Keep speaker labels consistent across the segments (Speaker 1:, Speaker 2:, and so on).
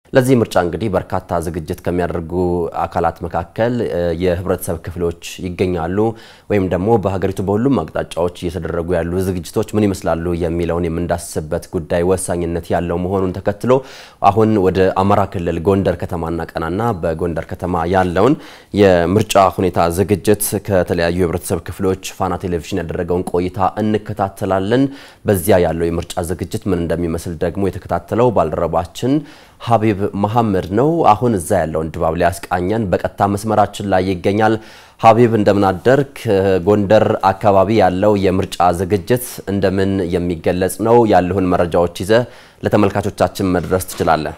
Speaker 1: ለዚህ ምርጫ እንግዲህ በርካታ ዝግጅት ከሚያደርጉ አካላት መካከል የህብረተሰብ ክፍሎች ይገኛሉ። ወይም ደግሞ በሀገሪቱ በሁሉም አቅጣጫዎች እየተደረጉ ያሉ ዝግጅቶች ምን ይመስላሉ የሚለውን የምንዳስስበት ጉዳይ ወሳኝነት ያለው መሆኑን ተከትሎ አሁን ወደ አማራ ክልል ጎንደር ከተማ እናቀናና በጎንደር ከተማ ያለውን የምርጫ ሁኔታ ዝግጅት ከተለያዩ የህብረተሰብ ክፍሎች ፋና ቴሌቪዥን ያደረገውን ቆይታ እንከታተላለን። በዚያ ያለው የምርጫ ዝግጅት ምን እንደሚመስል ደግሞ የተከታተለው ባልደረባችን ሀቢብ መሐመድ ነው። አሁን እዛ ያለውን ድባብ ሊያስቃኘን በቀጥታ መስመራችን ላይ ይገኛል። ሀቢብ እንደምናደርክ። ጎንደር አካባቢ ያለው የምርጫ ዝግጅት እንደምን የሚገለጽ ነው? ያለውን መረጃዎች ይዘ ለተመልካቾቻችን መድረስ ትችላለህ?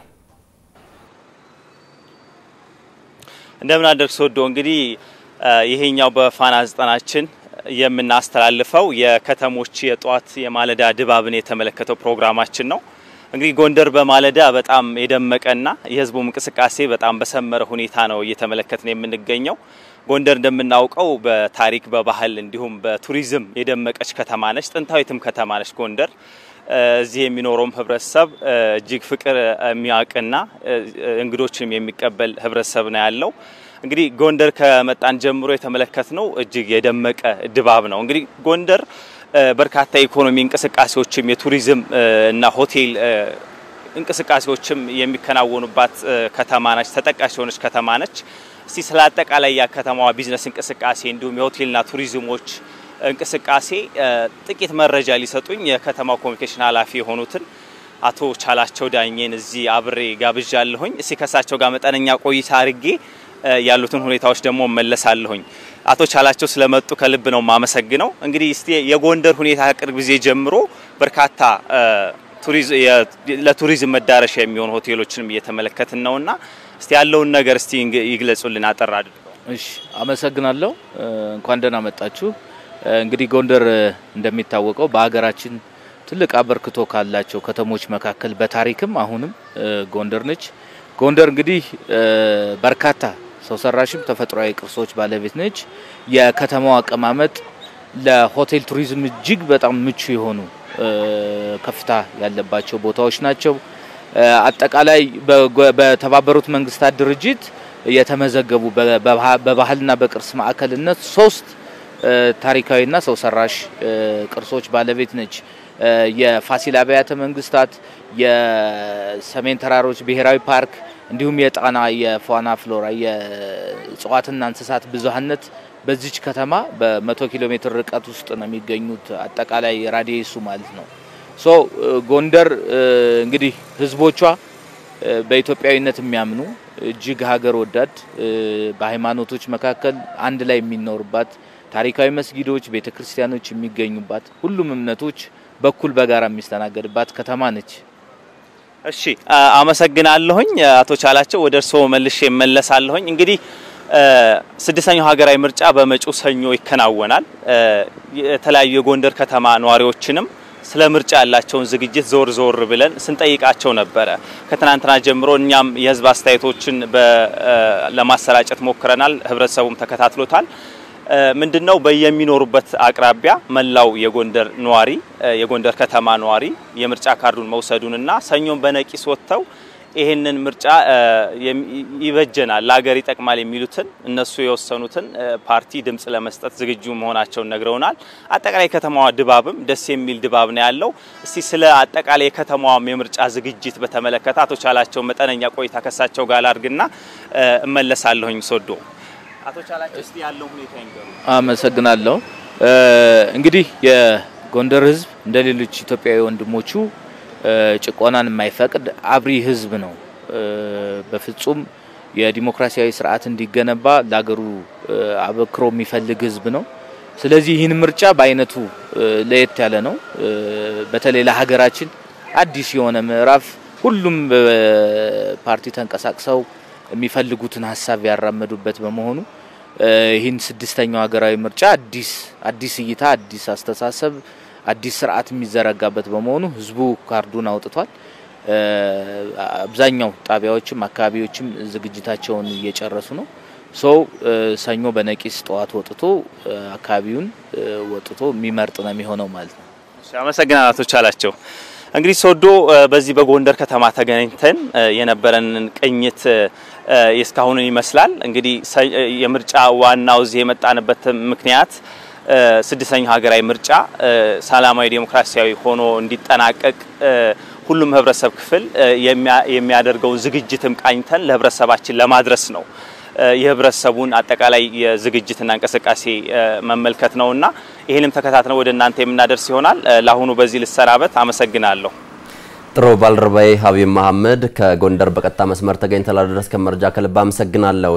Speaker 2: እንደምን አደርክ ሶዶ። እንግዲህ ይሄኛው በፋና ዘጠናችን የምናስተላልፈው የከተሞች የጧት የማለዳ ድባብን የተመለከተው ፕሮግራማችን ነው። እንግዲህ ጎንደር በማለዳ በጣም የደመቀና የህዝቡ እንቅስቃሴ በጣም በሰመረ ሁኔታ ነው እየተመለከትን የምንገኘው። ጎንደር እንደምናውቀው በታሪክ በባህል እንዲሁም በቱሪዝም የደመቀች ከተማ ነች። ጥንታዊትም ከተማ ነች ጎንደር። እዚህ የሚኖረውም ህብረተሰብ እጅግ ፍቅር የሚያውቅና እንግዶችንም የሚቀበል ህብረተሰብ ነው ያለው። እንግዲህ ጎንደር ከመጣን ጀምሮ የተመለከትነው እጅግ የደመቀ ድባብ ነው። እንግዲህ ጎንደር በርካታ የኢኮኖሚ እንቅስቃሴዎችም የቱሪዝም እና ሆቴል እንቅስቃሴዎችም የሚከናወኑባት ከተማ ነች። ተጠቃሽ የሆነች ከተማ ነች። እስቲ ስለ አጠቃላይ የከተማዋ ቢዝነስ እንቅስቃሴ እንዲሁም የሆቴልና ቱሪዝሞች እንቅስቃሴ ጥቂት መረጃ ሊሰጡኝ የከተማው ኮሚኒኬሽን ኃላፊ የሆኑትን አቶ ቻላቸው ዳኘን እዚህ አብሬ ጋብዣለሁኝ። እስቲ ከሳቸው ጋር መጠነኛ ቆይታ አድርጌ ያሉትን ሁኔታዎች ደግሞ መለሳለሁኝ። አቶ ቻላቸው ስለመጡ ከልብ ነው የማመሰግነው። እንግዲህ እስቲ የጎንደር ሁኔታ ከቅርብ ጊዜ ጀምሮ በርካታ ለቱሪዝም መዳረሻ የሚሆኑ ሆቴሎችንም እየተመለከትን ነውና እስቲ ያለውን ነገር እስቲ ይግለጹልን አጠር አድርገው።
Speaker 3: እሺ፣ አመሰግናለሁ። እንኳን ደህና መጣችሁ። እንግዲህ ጎንደር እንደሚታወቀው በሀገራችን ትልቅ አበርክቶ ካላቸው ከተሞች መካከል በታሪክም አሁንም ጎንደር ነች። ጎንደር እንግዲህ በርካታ ሰው ሰራሽም ተፈጥሯዊ ቅርሶች ባለቤት ነች። የከተማው አቀማመጥ ለሆቴል ቱሪዝም እጅግ በጣም ምቹ የሆኑ ከፍታ ያለባቸው ቦታዎች ናቸው። አጠቃላይ በተባበሩት መንግስታት ድርጅት የተመዘገቡ በባህልና በቅርስ ማዕከልነት ሶስት ታሪካዊና ሰው ሰራሽ ቅርሶች ባለቤት ነች። የፋሲል አብያተ መንግስታት፣ የሰሜን ተራሮች ብሔራዊ ፓርክ እንዲሁም የጣና የፋና ፍሎራ የእጽዋትና እንስሳት ብዙሀነት በዚች ከተማ በመቶ ኪሎ ሜትር ርቀት ውስጥ ነው የሚገኙት። አጠቃላይ ራዲየሱ ማለት ነው። ሶ ጎንደር እንግዲህ ህዝቦቿ በኢትዮጵያዊነት የሚያምኑ እጅግ ሀገር ወዳድ በሃይማኖቶች መካከል አንድ ላይ የሚኖርባት ታሪካዊ መስጊዶች፣ ቤተ ክርስቲያኖች የሚገኙባት ሁሉም እምነቶች በኩል በጋራ የሚስተናገድባት ከተማ ነች።
Speaker 2: እሺ አመሰግናለሁኝ አቶ ቻላቸው። ወደ እርስዎ መልሼ እመለሳለሁኝ። እንግዲህ ስድስተኛው ሀገራዊ ምርጫ በመጪው ሰኞ ይከናወናል። የተለያዩ የጎንደር ከተማ ነዋሪዎችንም ስለ ምርጫ ያላቸውን ዝግጅት ዞር ዞር ብለን ስንጠይቃቸው ነበረ። ከትናንትና ጀምሮ እኛም የህዝብ አስተያየቶችን ለማሰራጨት ሞክረናል። ህብረተሰቡም ተከታትሎታል። ምንድነው በየሚኖሩበት አቅራቢያ መላው የጎንደር ነዋሪ የጎንደር ከተማ ነዋሪ የምርጫ ካርዱን መውሰዱንና ሰኞን በነቂስ ወጥተው ይህንን ምርጫ ይበጀናል፣ ለሀገር ይጠቅማል የሚሉትን እነሱ የወሰኑትን ፓርቲ ድምጽ ለመስጠት ዝግጁ መሆናቸውን ነግረውናል። አጠቃላይ የከተማዋ ድባብም ደስ የሚል ድባብ ነው ያለው። እስቲ ስለ አጠቃላይ የከተማዋም የምርጫ ዝግጅት በተመለከተ አቶ ቻላቸው መጠነኛ ቆይታ ከሳቸው ጋር ላድርግና እመለሳለሁኝ ሶዶ አቶ ቻላቸው እስቲ ያለው ሁኔታ ይንገሩ።
Speaker 3: አመሰግናለሁ። እንግዲህ የጎንደር ህዝብ እንደ ሌሎች ኢትዮጵያዊ ወንድሞቹ ጭቆናን የማይፈቅድ አብሪ ህዝብ ነው። በፍጹም የዲሞክራሲያዊ ስርዓት እንዲገነባ ለሀገሩ አበክሮ የሚፈልግ ህዝብ ነው። ስለዚህ ይህን ምርጫ በአይነቱ ለየት ያለ ነው። በተለይ ለሀገራችን አዲስ የሆነ ምዕራፍ ሁሉም ፓርቲ ተንቀሳቅሰው የሚፈልጉትን ሀሳብ ያራመዱበት በመሆኑ ይህን ስድስተኛው ሀገራዊ ምርጫ አዲስ አዲስ እይታ፣ አዲስ አስተሳሰብ፣ አዲስ ስርዓት የሚዘረጋበት በመሆኑ ህዝቡ ካርዱን አውጥቷል። አብዛኛው ጣቢያዎችም አካባቢዎችም ዝግጅታቸውን እየጨረሱ ነው። ሰው ሰኞ በነቂስ ጠዋት ወጥቶ አካባቢውን ወጥቶ የሚመርጥ ነው የሚሆነው ማለት ነው።
Speaker 2: አመሰግናለሁ አቶ ቻላቸው። እንግዲህ ሶዶ በዚህ በጎንደር ከተማ ተገናኝተን የነበረንን ቅኝት የእስካሁንን ይመስላል። እንግዲህ የምርጫ ዋናው እዚህ የመጣንበት ምክንያት ስድስተኛው ሀገራዊ ምርጫ ሰላማዊ ዴሞክራሲያዊ ሆኖ እንዲጠናቀቅ ሁሉም ህብረተሰብ ክፍል የሚያደርገውን ዝግጅትም ቃኝተን ለህብረተሰባችን ለማድረስ ነው። የህብረተሰቡን አጠቃላይ የዝግጅትና እንቅስቃሴ መመልከት ነውና ይህንም ተከታትነው ወደ እናንተ የምናደርስ ይሆናል። ለአሁኑ በዚህ ልሰናበት። አመሰግናለሁ።
Speaker 1: ጥሩ ባልደረባዬ ሀቢብ መሐመድ ከጎንደር በቀጥታ መስመር ተገኝተህ ላደረስከን መረጃ ከልብ አመሰግናለሁ።